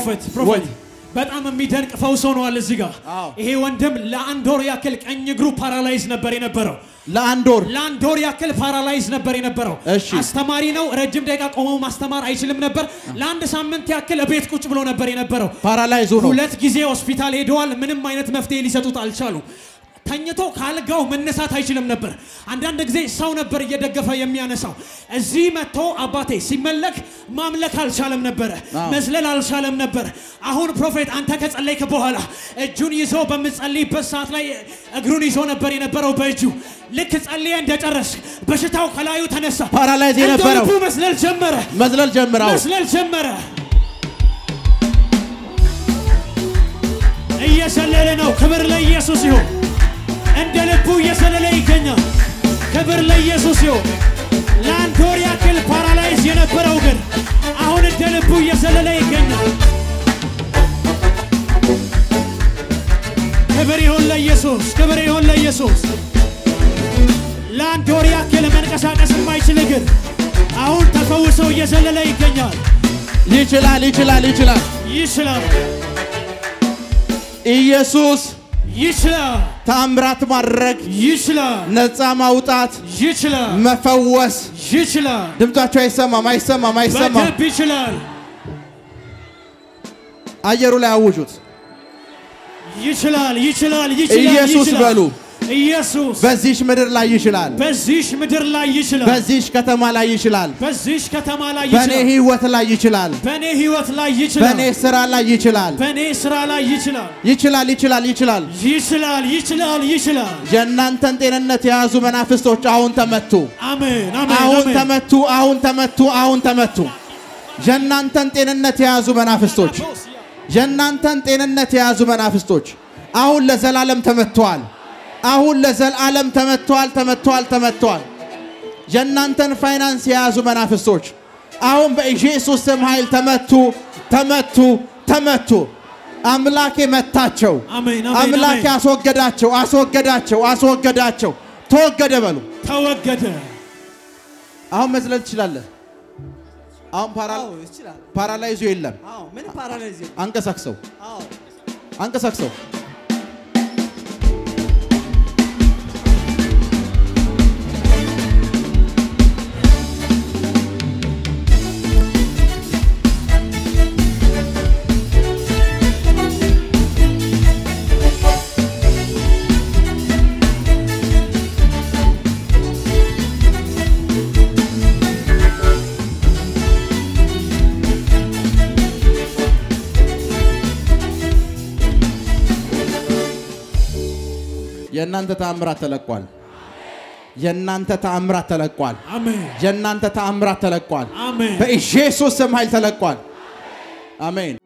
ፕሮፌት ፕሮፌት በጣም የሚደንቅ ፈውስ ሆኗል እዚህ ጋር። አዎ። ይሄ ወንድም ለአንድ ወር ያክል ቀኝ እግሩ ፓራላይዝ ነበር የነበረው። ለአንድ ወር ለአንድ ወር ያክል ፓራላይዝ ነበር የነበረው። እሺ። አስተማሪ ነው። ረጅም ደቂቃ ቆመው ማስተማር አይችልም ነበር። ለአንድ ሳምንት ያክል ቤት ቁጭ ብሎ ነበር የነበረው። ፓራላይዝ ሆኖ ሁለት ጊዜ ሆስፒታል ሄደዋል። ምንም አይነት መፍትሄ ሊሰጡት አልቻሉም። ተኝቶ ካልጋው መነሳት አይችልም ነበር። አንዳንድ ጊዜ ሰው ነበር እየደገፈ የሚያነሳው። እዚህ መጥቶ አባቴ ሲመለክ ማምለክ አልቻለም ነበረ፣ አዎ። መዝለል አልቻለም ነበር። አሁን ፕሮፌት አንተ ከጸለይክ በኋላ እጁን ይዞ በምጸልይበት ሰዓት ላይ እግሩን ይዞ ነበር የነበረው በእጁ ልክ ጸልየ እንደጨረስ በሽታው ከላዩ ተነሳ። ፓራላይዝ እንደ የነበረው ልቡ መዝለል ጀመረ፣ መዝለል ጀምራው መስለል ጀመረ። እየሰለለ ነው። ክብር ለኢየሱስ ይሁን። እንደ ልቡ እየሰለለ ይገኛል። ክብር ለኢየሱስ ይሁን። ለአንድ ወር ያክል ፓራላይዝ የነበረው ግን አሁን እንደ ልቡ እየሰለለ ይገኛል። ክብር ይሁን ለኢየሱስ፣ ክብር ይሁን ለኢየሱስ። ለአንድ ወር ያክል መንቀሳቀስ የማይችል እግር አሁን ተፈውሰው እየዘለለ ይገኛል። ይችላል ይችላል ይችላል ይችላል፣ ኢየሱስ ይችላል፣ ታምራት ማድረግ ይችላል፣ ነፃ ማውጣት ይችላል፣ መፈወስ ይችላል፣ ድምጻቸው አይሰማም አይሰማም አይሰማም በደንብ ይችላል፣ አየሩ ላይ አውጁት ይችላል፣ ይችላል፣ ይችላል። ኢየሱስ ይችላል። በሉ። ኢየሱስ በዚሽ ምድር ላይ ይችላል በዚሽ ምድር ላይ ይችላል፣ በዚሽ ከተማ ላይ ይችላል በዚሽ ከተማ ላይ በእኔ ይችላል፣ ህይወት ላይ ይችላል በእኔ ህይወት ላይ ይችላል፣ በእኔ ስራ ላይ ይችላል በእኔ ስራ ላይ ይችላል፣ ይችላል ይችላል ይችላል ይችላል፣ ይችላል፣ ይችላል። የእናንተን ጤንነት የያዙ መናፍስቶች አሁን ተመቱ አሜን፣ አሜን፣ አሁን አሜን። ተመቱ አሁን ተመቱ አሁን ተመቱ የእናንተን ጤንነት የያዙ መናፍስቶች የእናንተን ጤንነት የያዙ መናፍስቶች አሁን ለዘላለም ተመትተዋል። አሁን ለዘላለም ተመትተዋል፣ ተመትተዋል፣ ተመትተዋል። የእናንተን ፋይናንስ የያዙ መናፍስቶች አሁን በኢየሱስ ስም ኃይል ተመቱ፣ ተመቱ፣ ተመቱ። አምላኬ መታቸው። አሜን፣ አሜን፣ አምላኬ አሜን። አስወገዳቸው፣ አስወገዳቸው፣ አስወገዳቸው። ተወገደ በሉ። ተወገደ። አሁን መዝለል ትችላለህ። አሁን ፓራ- አዎ ይችላል። ፓራላይዙ የለም። አዎ ምን ፓራላይዝ የለም። አንቀሳቅሰው፣ አዎ አንቀሳቅሰው። የእናንተ ተአምራት ተለቋል። የእናንተ ተአምራት ተለቋል። አሜን፣ የእናንተ ተአምራት ተለቋል። አሜን። በኢየሱስ ስም ኃይል ተለቋል። አሜን።